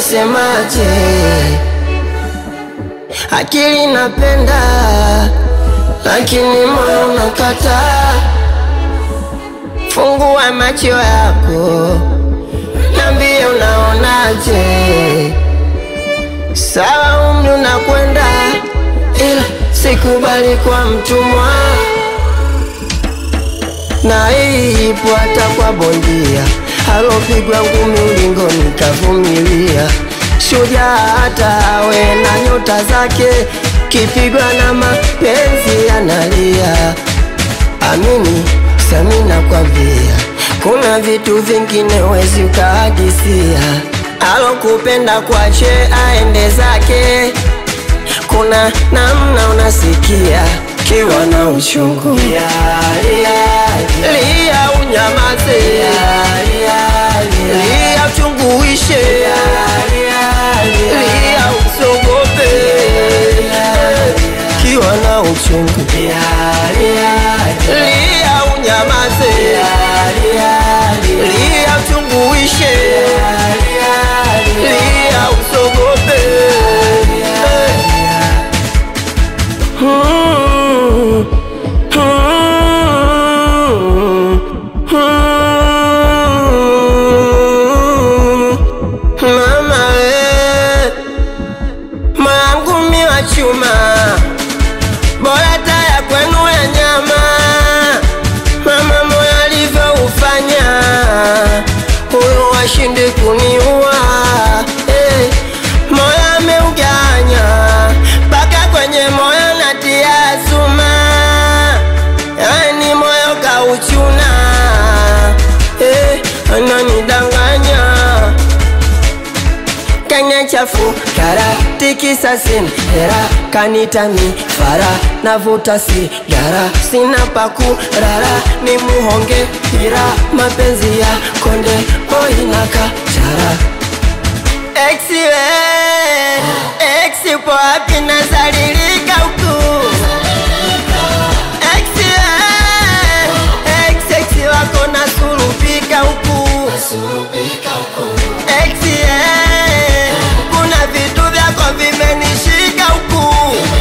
unasemaje? Akili napenda, lakini moyo unakataa. Fungua macho yako, niambie unaonaje? Sawa, umri unakwenda, ila sikubali kwa mtumwa, na hii ipo hata kwa bondia alopigwa ngumi ulingoni kavumilia. Shujaa hata awe na nyota zake, kipigwa na mapenzi analia. Amini sami nakwambia, kuna vitu vingine wezi ukahadisia. Alokupenda kwache aende zake, kuna namna unasikia kiwa na uchungu. Lia, lia, lia unyamaze, lia uchungu uishe, lia usogope, kiwa na uchungu. Lia unyamaze, lia uchungu uishe, lia usogope. Mm, mm, mm. Mama we, mangu mi wa chuma, bora taya kwenu ya nyama. Mama moyo alivyoufanya, huyu washindi kuniua. Eh, moyo ameuganya mpaka kwenye moyo natia suma, yani moyo kauchuna. Eh, ananidanganya kanya chafu kara tikisa sin hera kanita mi fara navuta sigara sina paku rara ni muhonge hira mapenzi ya konde poinaka chara exiwe exi po wapi nazalilika huku exiwe ex exi wako nasulupika huku Exie, kuna vitu vyako vimenishika huku.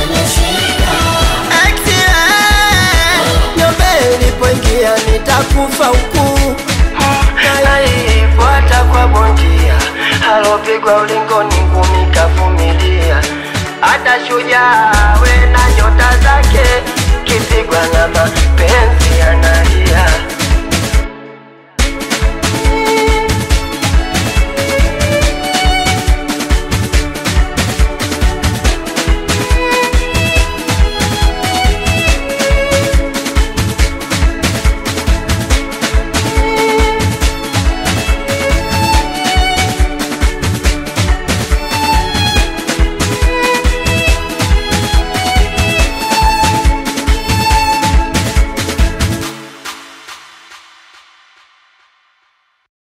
Exie, nyumba ilipoingia nitakufa huku. Naifuata kwa bondia alopigwa ulingoni